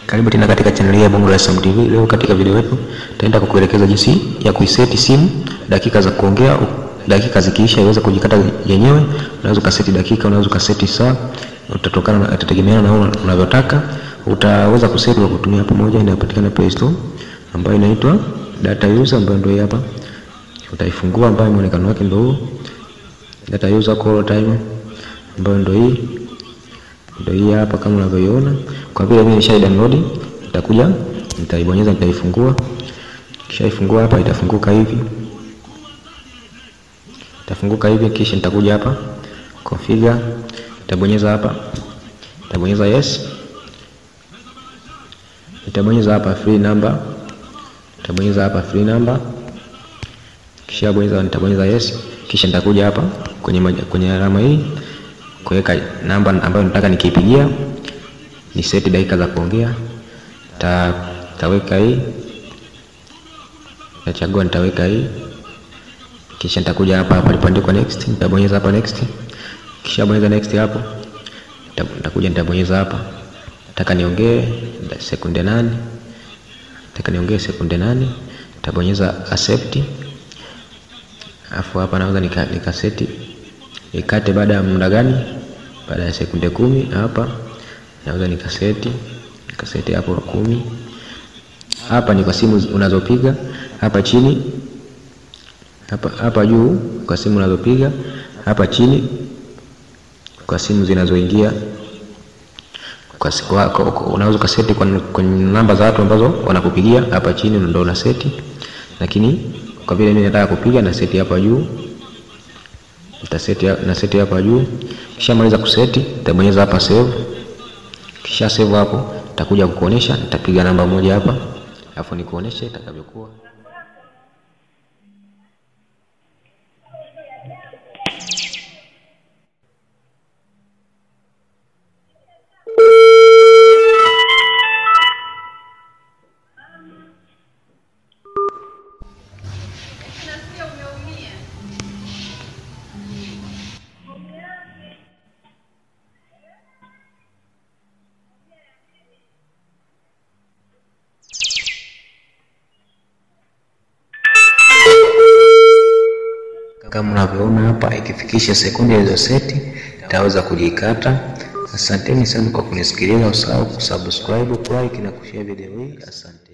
Karibu tena katika channel hii ya Bongo Dar es Salaam TV. Leo katika video yetu tutaenda kukuelekeza jinsi ya kuiseti simu dakika za kuongea. Dakika zikiisha iweze kujikata yenyewe. Unaweza ukaseti dakika, unaweza ukaseti saa, utatokana na itategemeana na unavyotaka. Utaweza kuseti kwa kutumia hapo moja inayopatikana Play Store ambayo inaitwa Data User ambayo ndio hii hapa. Utaifungua ambayo muonekano wake ndio huu. Data User Call Time ambayo ndio hii ndio hii hapa kama unavyoiona. Kwa vile mimi nisha download, nitakuja nitaibonyeza, nitaifungua. Kisha ifungua hapa, itafunguka hivi, itafunguka hivi. Kisha nitakuja hapa configure, nitabonyeza hapa, nitabonyeza yes, nitabonyeza hapa free number, nitabonyeza hapa free number. Kisha bonyeza, nitabonyeza yes, kisha nitakuja hapa kwenye kwenye alama hii kuweka namba ambayo nataka nikipigia ni seti dakika za kuongea. Ta, taweka hii, nachagua nitaweka hii, kisha nitakuja hapa hapa palipoandikwa next, nitabonyeza hapa next. Kisha bonyeza next hapo, nitakuja nitabonyeza hapa, nataka niongee sekunde nane, nataka niongee sekunde nane, nitabonyeza accept, afu hapa naweza nika, nika seti ikate baada ya muda gani? Baada ya sekunde kumi. Hapa naweza nikaseti nikaseti hapo kumi. Hapa ni kwa simu unazopiga. Hapa chini, hapa hapa juu kwa simu unazopiga. Hapa chini kwa simu zinazoingia. Unaweza ukaseti kwenye namba za watu ambazo wanakupigia. Hapa chini ndio una seti, lakini kwa vile mimi nataka kupiga na seti hapa juu Nitaseti na seti hapa juu. Kisha maliza kuseti, nitabonyeza hapa save. Kisha save hapo, nitakuja kukuonesha, nitapiga namba moja hapa, alafu nikuoneshe itakavyokuwa. Kama unavyoona hapa, ikifikisha sekunde hizo seti itaweza kujikata. Asanteni sana kwa kunisikiliza. Usahau kusubscribe, kulike na kushare video hii. Asante.